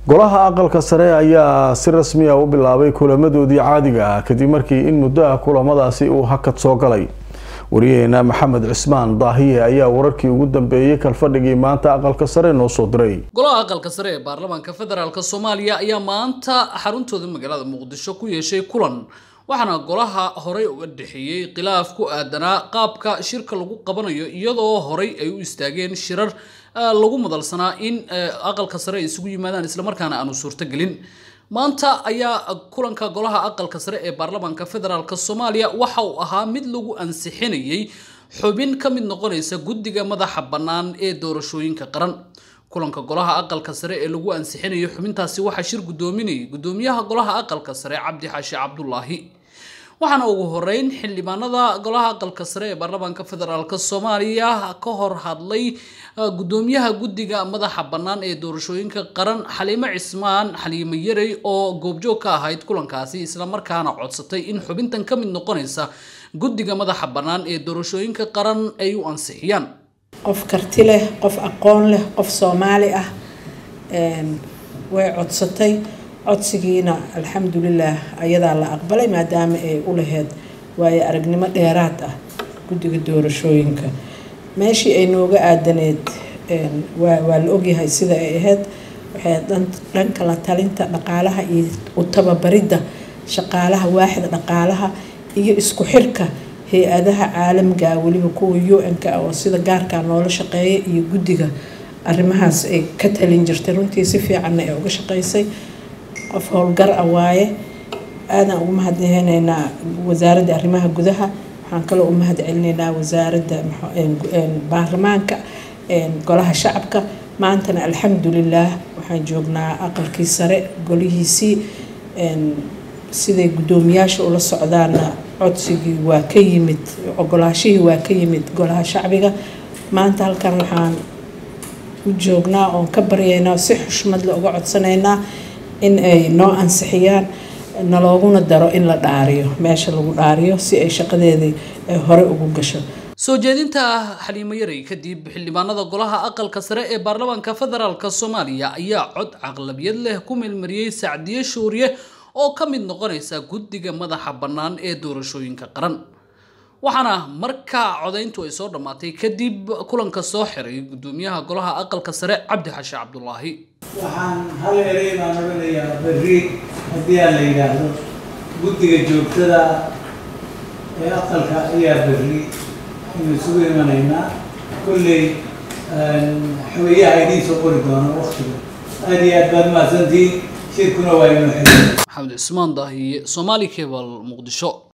golaha aqalka sare ayaa si rasmi ah u bilaabay kulamadoodii caadiga ah kadib markii in muddo ah kulamadaasi uu hakad soo galay wariyaheena maxamed cismaan daahiye ayaa wararkii ugu dambeeyey kalfadhigii maanta aqalka sare noo soo diray golaha aqalka sare ee baarlamaanka federaalk soomaaliya ayaa maanta xaruntooda magaalada muqdisho ku yeeshay kulan waxaana golaha horey uga dhexeeyey khilaaf ku aadanaa qaabka shirka lagu qabanayo iyadoo horey ay u istaageen shirar lagu madalsanaa in aqalka sare ay isugu yimaadaan islamarkaana aanu suurtogelin maanta ayaa kulanka golaha aqalka sare ee baarlamaanka federaalk soomaaliya waxa uu ahaa mid lagu ansixinayay xubin ka mid noqonaysa guddiga madaxa bannaan ee doorashooyinka qaran kulanka golaha aqalka sare ee lagu ansixinayo xubintaasi waxaa shir guddoominayay guddoomiyaha golaha aqalka sare cabdi xaashi cabdulaahi waxaana ugu horeyn xildhibaanada golaha aqalka sare ee baarlamaanka federaalk soomaaliya ka hor hadlay guddoomiyaha guddiga madaxa bannaan ee doorashooyinka qaran xaliimo cismaan xaliimo yarey oo goobjoog ka ahayd kulankaasi islamarkaana codsatay in xubintan ka mid noqonaysa guddiga madaxa bannaan ee doorashooyinka qaran ay u ansixiyaan qof karti leh qof aqoon leh qof soomaali ah way codsatay codsigiina alxamdulilah ayadaa la aqbalay maadaama ay u laheyd waayo aragnimo dheeraad ah guddiga doorashooyinka meeshii ay nooga aadaneed waa la ogyahay sida ay ahayd waxay dhanka la talinta dhaqaalaha iyo u tababaridda shaqaalaha waaxda dhaqaalaha iyo isku xirka hay-adaha caalamiga weliba kuwa u-n-k oo sida gaarkaa noola shaqeeya iyo guddiga arrimahaas ay ka talin jirtay runtii si fiicanna ay uga shaqeysay qof howlgar ah waaye aadaan ugu mahadnaheyneynaa wasaaradda arrimaha gudaha waxaan kaloo u mahad celinaynaa wasaaradda baarlamaanka golaha shacabka maantana alxamdulilaah waxaan joognaa aqalkii sare golihiisii siday guddoomiyaasha ula socdaana codsigii waa ka yimid ogolaashihii waa ka yimid golaha shacbiga maanta halkan waxaan u joognaa oon ka baryaynaa si xushmadle uga codsanaynaa in ay noo ansixiyaan nalooguna daro in la dhaariyo meesha lagu dhaariyo si ay shaqadeedii hore ugu gasho soo jeedinta xaliimo yarey kadib xildhibaanada golaha aqalka sare ee baarlamaanka federaalk soomaaliya ayaa cod caqlabiyad leh ku meelmariyey sacdiye shuuriye oo ka mid noqonaysa guddiga madaxa bannaan ee doorashooyinka qaran waxaana markaa codayntu ay soo dhammaatay kadib kulanka soo xiray guddoomiyaha golaha aqalka sare cabdi xashe cabdulaahi waxaan hal erey baan odhanayaa berri haddii aan la yidhaahdo guddiga joogtada ee aqalka ayaa berri inu isugu imanaynaa kolley xaweeyaha idiin soo qori doono waktiga aada iyo aad baad mahadsantihiin shirkuna waa inoo xiray maxamed cismaan daahiye somaali cebal muqdisho